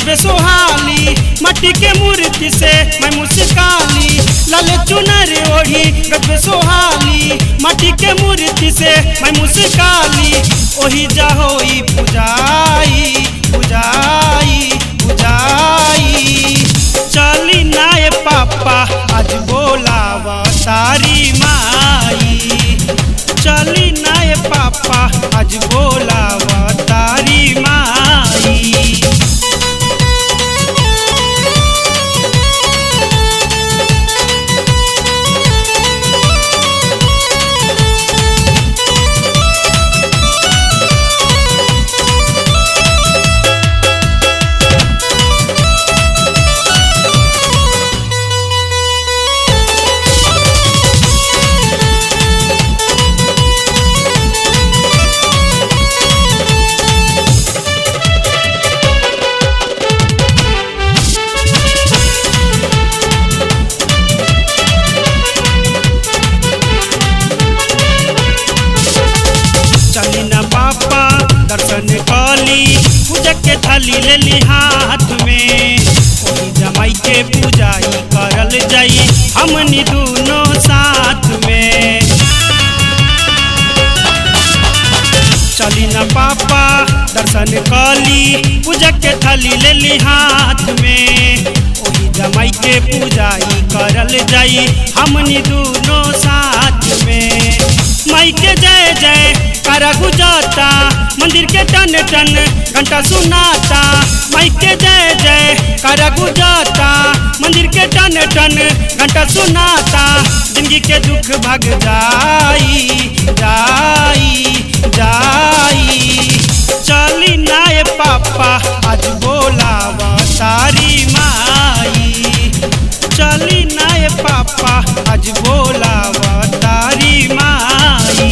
गजबे सोहाली मट्टी के मूर्ति से मैं मुस्काली लाल चुनर ओढ़ी गजबे सोहाली मट्टी के मूर्ति से मैं मुस्काली ओही जा होई पुजाई पुजाई पुजाई चली नाय पापा आज बोलावा तारी माई चली नाय पापा आज बोलावा तारी माई चली न पापा दर्शन कली पूजा के थाली ले ली हाथ में ओही जमाई के पूजाई करल जाई हमनी दोनों साथ में चली न पापा दर्शन कली पूजा के थाली ले ली हाथ में ओही जमाई के पूजाई करल जाई हमनी दोनों साथ में माई के जय जय करा गुजाता मंदिर के टन टन घंटा सुनाता माई के जय जय करा गुजाता मंदिर के टन टन घंटा सुनाता जिंदगी के दुख भाग जाई जाई जाई चली नाय पापा आज बोलावा तारी माई चली नाय पापा आज बोलावा तारी माई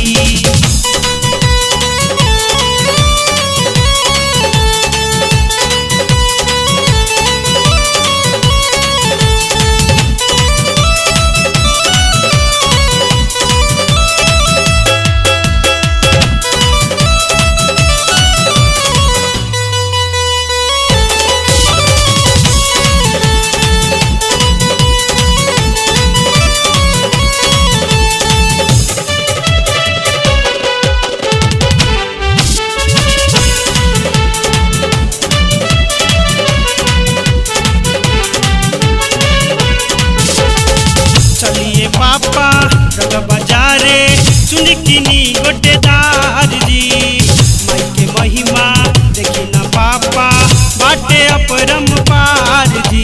चलिए पापा रग बाजारे चुनकिनी गोटेदार जी माई के महिमा देखी ना पापा बाटे अपरम पार जी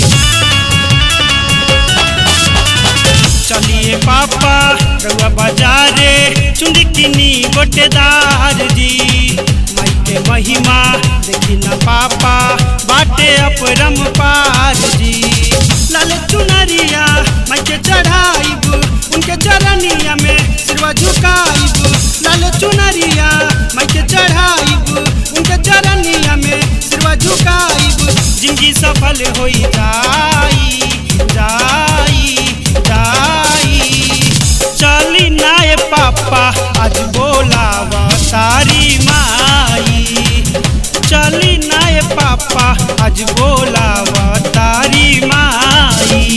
चलिए पापा रउआ बाजारे चुनकिनी गोटेदार जी माई के महिमा देखी ना पापा बाटे अपरम पार जी लाल चुनरिया माई के चढ़ाइब उनके चरनिया में सिरवा झुकाइब लाल चुनरिया माई के चढ़ाइब उनके चरनिया में सिरवा झुकाइब जिंदगी सफल होई जाई जाई जाई चली नाय पापा आज बोलावा तारी माई चली नाय पापा आज बोलावा तारी माई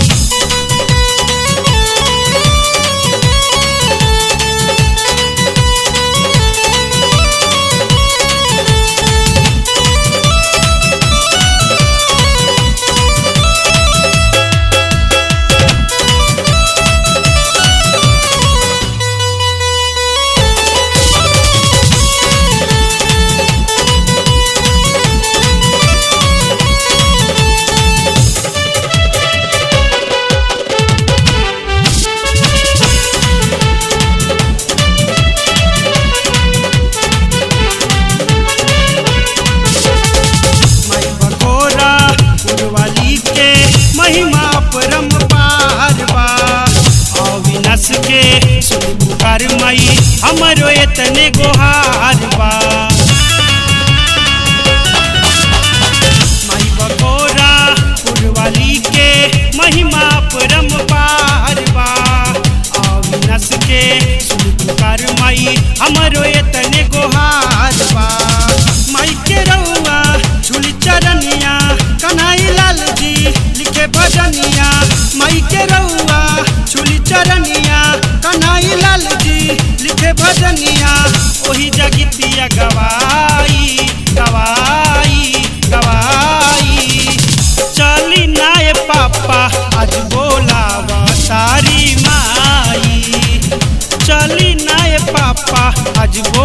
माई बकोरा पुरवाली के महिमा परम पार बा अविनाश के सुन पुकार माई हमरो एतने गोहार बा माई बकोरा पुरवाली के महिमा परम पार बा अविनाश के सुन पुकार माई हमरो एतने गोहार बा माई के रउआ झूली चरनिया कन्हई लाल जी लिखे भजनिया माई के रउआ झूली चरनिया कन्हई लाल जी लिखे भजनिया ओही जगितिया गवाई गवाई गवाई चली नाय पापा आज बोलावा तारी माई चली नाय पापा आज बोला